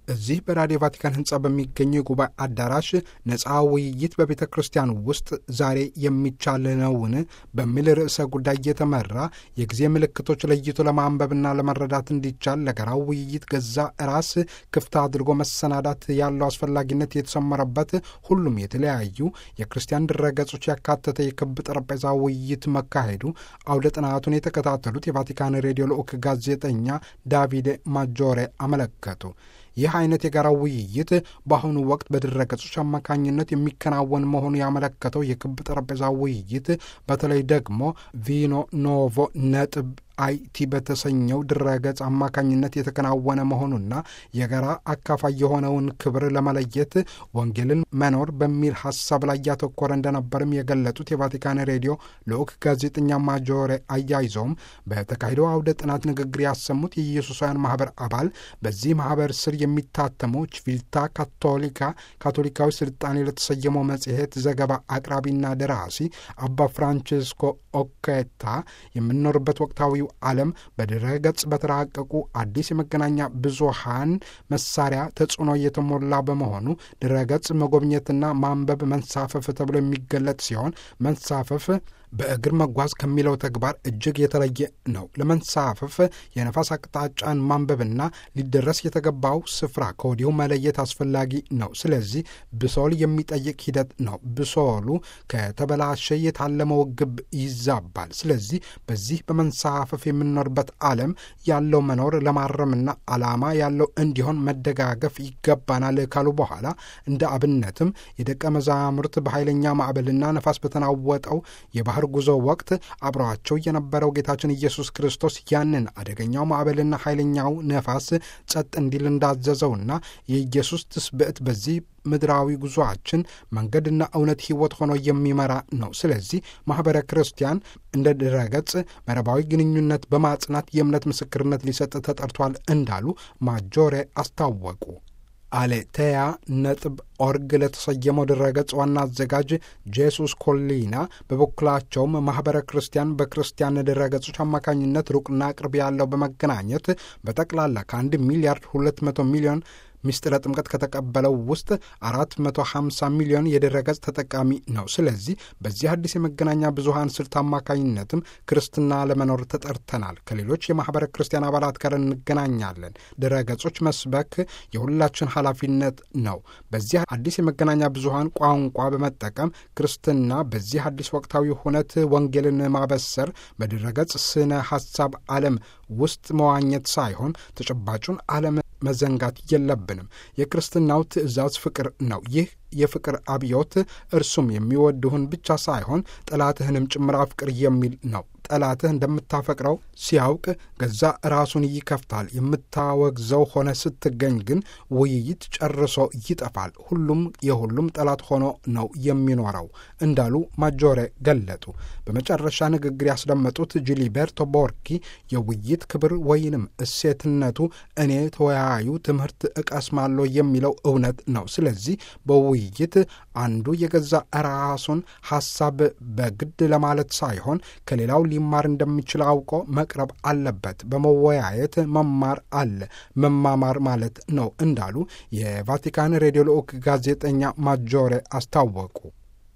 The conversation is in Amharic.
እዚህ በራዲዮ ቫቲካን ህንፃ በሚገኘው የጉባኤ አዳራሽ ነፃ ውይይት በቤተ ክርስቲያን ውስጥ ዛሬ የሚቻል ነውን በሚል ርዕሰ ጉዳይ የተመራ የጊዜ ምልክቶች ለይቶ ለማንበብና ለመረዳት እንዲቻል ለጋራው ውይይት ገዛ ራስ ክፍት አድርጎ መሰናዳት ያለው አስፈላጊነት የተሰመረበት ሁሉም የተለያዩ የክርስቲያን ድረገጾች ያካተተ የክብ ጠረጴዛ ውይይት መካሄዱ አውደ ጥናቱን የተከታተሉት የቫቲካን ሬዲዮ ልዑክ ጋዜጠኛ ዳቪድ ማጆሬ አመለከቱ። ይህ አይነት የጋራ ውይይት በአሁኑ ወቅት በድረገጾች አማካኝነት የሚከናወን መሆኑ ያመለከተው የክብ ጠረጴዛ ውይይት በተለይ ደግሞ ቪኖ ኖቮ ነጥብ አይቲ በተሰኘው ድረገጽ አማካኝነት የተከናወነ መሆኑና የጋራ አካፋይ የሆነውን ክብር ለመለየት ወንጌልን መኖር በሚል ሀሳብ ላይ ያተኮረ እንደነበርም የገለጹት የቫቲካን ሬዲዮ ልዑክ ጋዜጠኛ ማጆሬ አያይዘውም በተካሄደው አውደ ጥናት ንግግር ያሰሙት የኢየሱሳውያን ማህበር አባል በዚህ ማህበር ስር የሚታተመው ችቪልታ ካቶሊካ ካቶሊካዊ ስልጣኔ ለተሰየመው መጽሔት ዘገባ አቅራቢና ደራሲ አባ ፍራንቺስኮ ኦኬታ የምንኖርበት ወቅታዊ ዓለም በድረ ገጽ በተራቀቁ አዲስ የመገናኛ ብዙሃን መሳሪያ ተጽዕኖ የተሞላ በመሆኑ ድረ ገጽ መጎብኘትና ማንበብ መንሳፈፍ ተብሎ የሚገለጥ ሲሆን መንሳፈፍ በእግር መጓዝ ከሚለው ተግባር እጅግ የተለየ ነው። ለመንሳፈፍ የነፋስ አቅጣጫን ማንበብና ሊደረስ የተገባው ስፍራ ከወዲሁ መለየት አስፈላጊ ነው። ስለዚህ ብሶል የሚጠይቅ ሂደት ነው። ብሶሉ ከተበላሸ የታለመው ግብ ይዛባል። ስለዚህ በዚህ በመንሳፈፍ የምንኖርበት ዓለም ያለው መኖር ለማረምና ዓላማ ያለው እንዲሆን መደጋገፍ ይገባናል ካሉ በኋላ እንደ አብነትም የደቀ መዛሙርት በኃይለኛ ማዕበልና ነፋስ በተናወጠው የባህር ጉዞ ወቅት አብረዋቸው የነበረው ጌታችን ኢየሱስ ክርስቶስ ያንን አደገኛው ማዕበልና ኃይለኛው ነፋስ ጸጥ እንዲል እንዳዘዘውና የኢየሱስ ትስብዕት በዚህ ምድራዊ ጉዞአችን መንገድና እውነት ሕይወት ሆኖ የሚመራ ነው። ስለዚህ ማኅበረ ክርስቲያን እንደ ድረገጽ መረባዊ ግንኙነት በማጽናት የእምነት ምስክርነት ሊሰጥ ተጠርቷል እንዳሉ ማጆሬ አስታወቁ። አሌቴያ ነጥብ ኦርግ ለተሰየመው ድረገጽ ዋና አዘጋጅ ጄሱስ ኮሊና በበኩላቸውም ማኅበረ ክርስቲያን በክርስቲያን ድረገጾች አማካኝነት ሩቅና ቅርብ ያለው በመገናኘት በጠቅላላ ከአንድ ሚሊያርድ ሁለት መቶ ሚሊዮን ምስጢረ ጥምቀት ከተቀበለው ውስጥ 450 ሚሊዮን የድረገጽ ተጠቃሚ ነው። ስለዚህ በዚህ አዲስ የመገናኛ ብዙሃን ስልት አማካኝነትም ክርስትና ለመኖር ተጠርተናል። ከሌሎች የማኅበረ ክርስቲያን አባላት ጋር እንገናኛለን። ድረገጾች መስበክ የሁላችን ኃላፊነት ነው። በዚህ አዲስ የመገናኛ ብዙሃን ቋንቋ በመጠቀም ክርስትና በዚህ አዲስ ወቅታዊ ሁነት ወንጌልን ማበሰር በድረገጽ ስነ ሐሳብ ዓለም ውስጥ መዋኘት ሳይሆን ተጨባጩን ዓለም መዘንጋት የለብንም። የክርስትናው ትእዛዝ ፍቅር ነው። ይህ የፍቅር አብዮት እርሱም የሚወድሁን ብቻ ሳይሆን ጠላትህንም ጭምር አፍቅር የሚል ነው። ጠላትህ እንደምታፈቅረው ሲያውቅ ገዛ ራሱን ይከፍታል። የምታወግዘው ሆነ ስትገኝ ግን ውይይት ጨርሶ ይጠፋል። ሁሉም የሁሉም ጠላት ሆኖ ነው የሚኖረው እንዳሉ ማጆሬ ገለጡ። በመጨረሻ ንግግር ያስደመጡት ጂሊቤርቶ ቦርኪ የውይይት ክብር ወይንም እሴትነቱ እኔ ተወያዩ ትምህርት እቀስማለሁ የሚለው እውነት ነው። ስለዚህ በውይይት አንዱ የገዛ ራሱን ሐሳብ በግድ ለማለት ሳይሆን ከሌላው ሊማር እንደሚችል አውቆ መቅረብ አለበት። በመወያየት መማር አለ መማማር ማለት ነው እንዳሉ የቫቲካን ሬዲዮ ልዑክ ጋዜጠኛ ማጆሬ አስታወቁ።